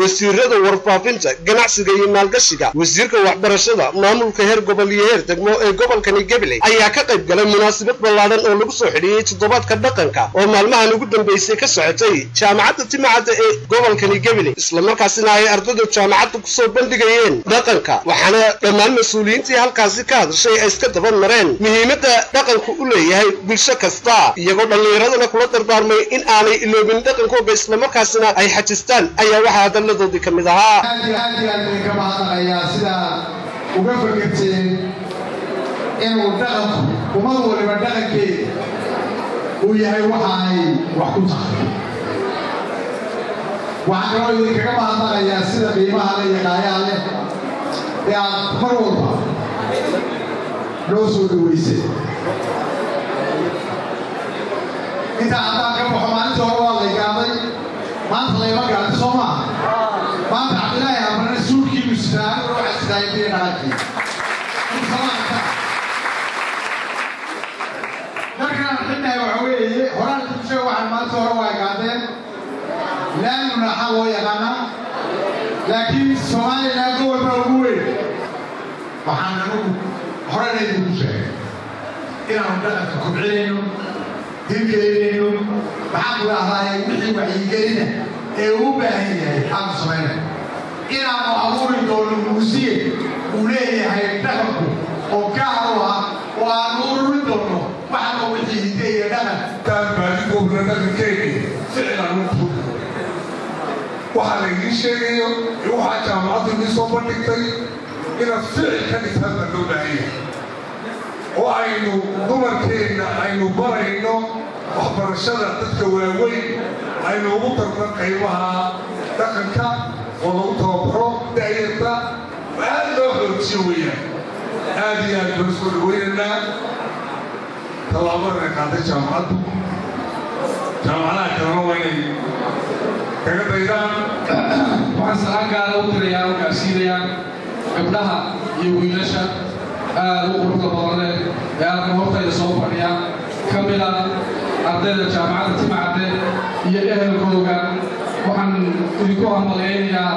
wasiirada warfaafinta ganacsiga iyo maalgashiga wasiirka waxbarashada maamulka heer gobol iyo heer degmo ee gobolkani gabiley ayaa ka qayb galay munaasabad ballaadhan oo lagu soo xidhiiyey toddobaadka dhaqanka oo maalmahan ugu dambeysay ka socotay jaamacadda timacadda ee gobolkani gabiley islamarkaasina ay ardayda jaamacadda kusoo bandhigayeen dhaqanka waxaana dhammaan mas-uuliyiintii halkaasi ka hadashay ay iska daban mareen muhiimadda dhaqanku u leeyahay bulsho kasta iyagoo dhallinyaradana kula dardaarmay in aanay iloobin dhaqankooga islamarkaasina ay xajistaan ayaa waxaa hadalladoodii ka mid ahaa aad iyo aad iyo aad idinka mahadnaqayaa sidaa uga fakerteen inuu dhaqanku ummad waliba dhaqankeeda uu yahay waxa ay wax ku tahay waxaan kaloo idinkaga mahadnaqayaa sida qiimaha le iyo qaayaha leh ee aad mar walba noo soo dhaweysay intaa haddaan ka baxo maalintii hore waa lay gaaday maanta layma gaadin soo maaha maanta cabdilaahi abrane suulkiibu sidaa anigu waxa sidaay biyo dhaqankii markaan xidnahay waxa weeye horaan dibsheeg waxaan maalinta hore waa gaadeen laamuna waxaa loo yaqaanaa laakiin somalilan gobol baa ugu weyn waxaan anigu horena idinku sheegay inaanu dhaqanka kobcinayno hirgelinayno maxaan ku idhahdaa wixii wacyigelina ee uu baahan yahay aanu samaynay inaanu abuuri doono muusiye uu leeyahay dhaqanku oo gaar u ah oo aanu ururin doono waxna wixii hidde iyo dhaqan taan baadigobna dhaqankeeni ficlan u waxaa laydiin sheegayo iyo waxaa jaamacaddu idiin soo bandhigtay inaad ficil ka dhigtaan baa loo baahan yahay oo aynu dumarkeenna aynu barayno waxbarashada dadka waaweyn aynu ugu darno qaybaha dhaqanka oo lagu tababaro da'yarta aad loo xoojiyo weeyaan aad iyo aad baan soo dhawaynaynaa tallaabadana qaaday jaamacaddu jaamacadaha kalena waa inay kaga daydaan waxaan salaan gaara u dirayaa oo gaarsiinayaa gabdhaha iyo wiilasha aad u quruxda badan leh ee halkan hortayda soo fadhiya ka mid ah ardayda jaamacadda timacadde iyo ehelkooga waxaan idinku hambalyaynayaa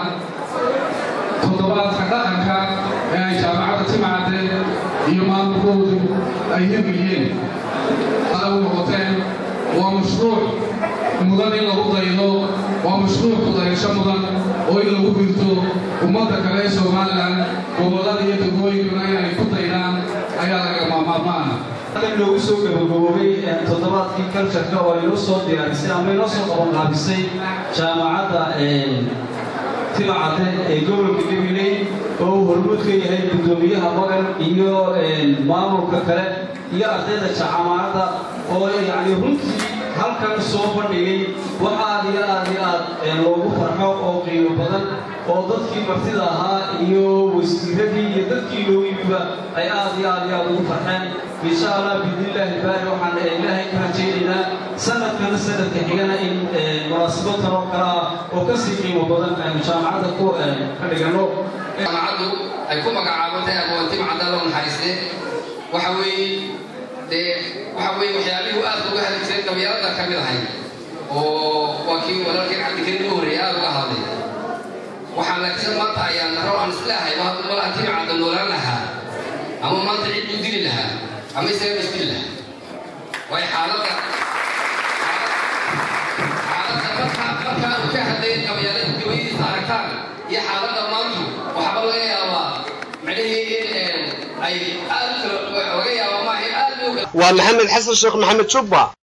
toddobaadka dhaqanka ee ay jaamacadda timacadde iyo maamulkoodu ay hirgeliyeen u noqoteen waa mashruuc mudan in lagu daydo waa mashruuc kudayasho mudan oo in lagu hirto ummadda kale ee somalilan gobollada iyo degmooyinkuna inay ku daydaan ayaa laga maamaarmaana noogu soo gabagaboobay toddobaadkii kaljarka oo inoo soo diyaarisay ama inoo soo qabanqaabisay jaamacadda timacadde ee gobolka gabiley oo uu hormuud ka yahay guddoomiyaha magan iyo maamulka kale iyo ardayda jaamacadda oo yacni runtii halkan soo bandhigay wax aad iyo aad iyo aad loogu farxo oo qiimo badan oo dadkii martida ahaa iyo wasiiradii iyo dadkii loo yimiba ay aad iyo aad iyo aad ugu farxeen insha allah biidnillaahi baari waxaan ilaahay ka rajaynaynaa sanadkana sanadka xigana in munaasabad kaloo kale ah oo kasii qiimo badan aynu jaamacadda ku ka dhiganno jaamacaddu ay ku magacaabantahay aqoontimacadda loo naxariistee waxa weeye dee waxa weeye waxyaalihii aad uga hadli jiray qabyaalada ka mid ahay oo waa kii walaalkeen cabdikariim u horreeyay aad uga hadlay waxaan laakiin maanta ayaan naro aan isleehay ma hadda malaha timacadda noolaan lahaa ama maanta cid u dili lahaa ama isaga isdili lahaa waayo xaaladda xaaladda markaa markaa uu ka hadlayay qabyaalada gabadiisa aragtaan iyo xaaladda maantu waxba laga yaabaa micnihii in ay aad laga yaabaa maaha aad waa maxamed xasan sheekh maxamed jubba